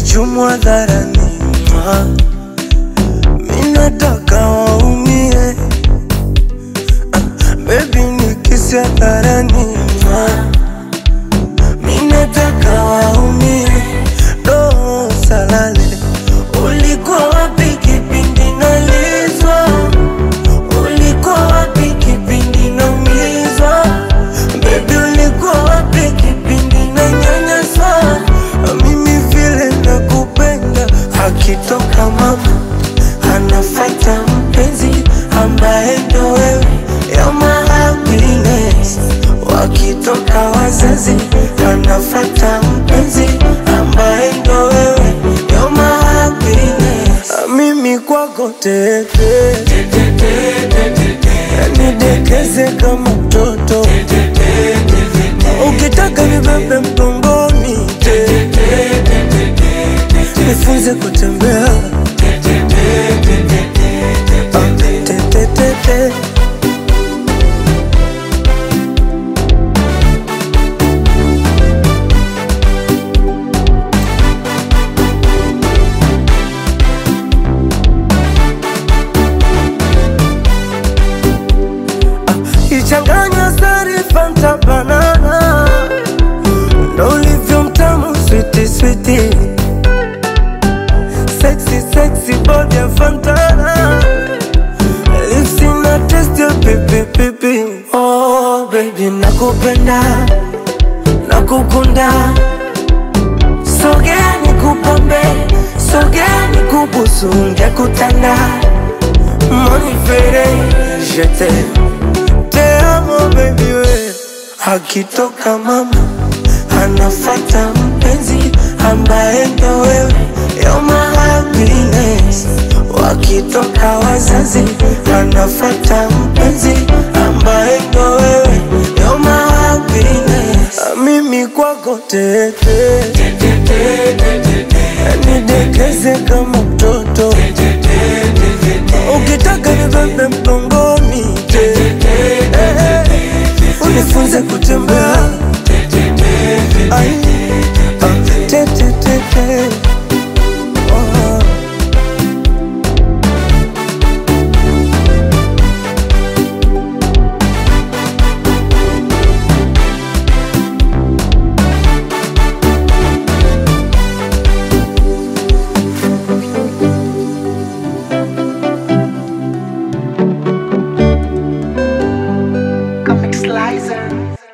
nichumu hadharani mwa. Mi nataka waumie Baby nikisi hadharani mwa. Mi nataka waumie Roho salale Ulikuwa wapi kipindi nalizwa Ulikuwa wapi kipindi naumizwa Baby ulikuwa wapi kipindi nanyanyaswa Mimi vile nakupenda Akitoka mama anafata mpenzi ambaye ndo wewe You're my happiness Wakitoka wazazi anafata mpenzi ambaye ndo wewe You're my happiness Mimi kwako tete nidekeze kama mtoto ukitaka nibebe mgongoni nifunze kutembea Ah, tetetete. ichanganya sari fanta banana ndo ulivyo mtamu switi switi sexy sexy body ya fantana lips ina taste ya pipi pipi oh baby nakupenda nakukunda sogea nikupambe sogea nikubusu ngekutanda monifere jete te amo baby we akitoka mama anafata mpenzi ambaye ndo wewe You're my happiness wakitoka wazazi anafata mpenzi ambaye ndo wewe You're my happiness mimi kwako tete nidekeze kama mtoto ukitaka nibebe mgongoni unifunze kutembea Ai, ah, te, te, te, te. Oh. Comic Slicer.